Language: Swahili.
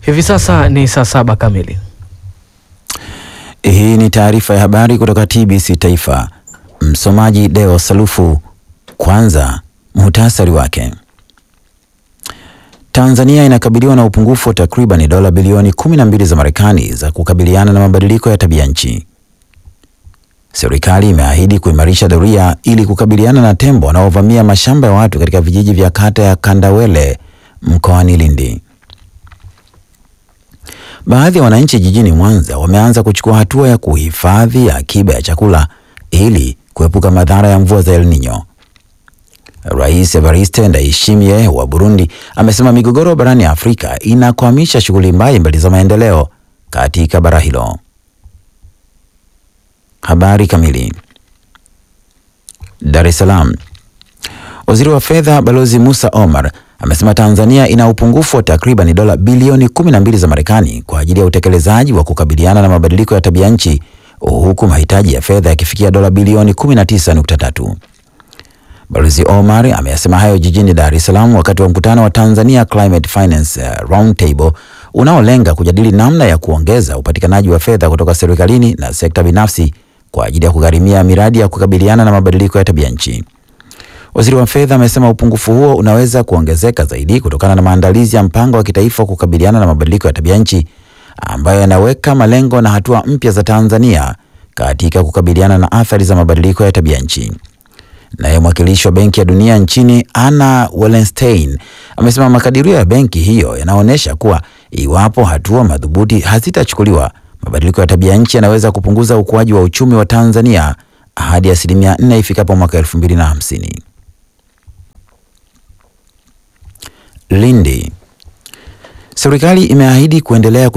Hivi sasa ni saa saba kamili. Hii ni taarifa ya habari kutoka TBC Taifa. Msomaji Deo Salufu. Kwanza muhtasari wake. Tanzania inakabiliwa na upungufu wa takriban dola bilioni 12 za Marekani za kukabiliana na mabadiliko ya tabia nchi. Serikali imeahidi kuimarisha doria ili kukabiliana na tembo wanaovamia mashamba ya watu katika vijiji vya kata ya Kandawele mkoani Lindi. Baadhi ya wananchi jijini Mwanza wameanza kuchukua hatua ya kuhifadhi akiba ya chakula ili kuepuka madhara ya mvua za El Nino. Rais Evariste Ndayishimiye wa Burundi amesema migogoro barani Afrika inakwamisha shughuli mbalimbali za maendeleo katika bara hilo. Habari kamili. Dar es Salaam. Waziri wa Fedha Balozi Musa Omar amesema Tanzania ina upungufu wa takriban dola bilioni 12 za Marekani kwa ajili ya utekelezaji wa kukabiliana na mabadiliko ya tabia nchi huku mahitaji ya fedha yakifikia dola bilioni 19.3. Balozi Omar ameyasema hayo jijini Dar es Salaam wakati wa mkutano wa Tanzania Climate Finance Roundtable unaolenga kujadili namna ya kuongeza upatikanaji wa fedha kutoka serikalini na sekta binafsi kwa ajili ya kugharimia miradi ya kukabiliana na mabadiliko ya tabia nchi. Waziri wa fedha amesema upungufu huo unaweza kuongezeka zaidi kutokana na maandalizi ya mpango wa kitaifa wa kukabiliana na mabadiliko ya tabia nchi ambayo yanaweka malengo na hatua mpya za Tanzania katika kukabiliana na athari za mabadiliko ya tabia nchi. Naye mwakilishi wa Benki ya Dunia nchini Anna Wallenstein amesema makadirio ya benki hiyo yanaonyesha kuwa iwapo hatua madhubuti hazitachukuliwa, mabadiliko ya tabia nchi yanaweza kupunguza ukuaji wa uchumi wa Tanzania hadi asilimia 4 ifikapo mwaka 2050. Lindi. Serikali imeahidi kuendelea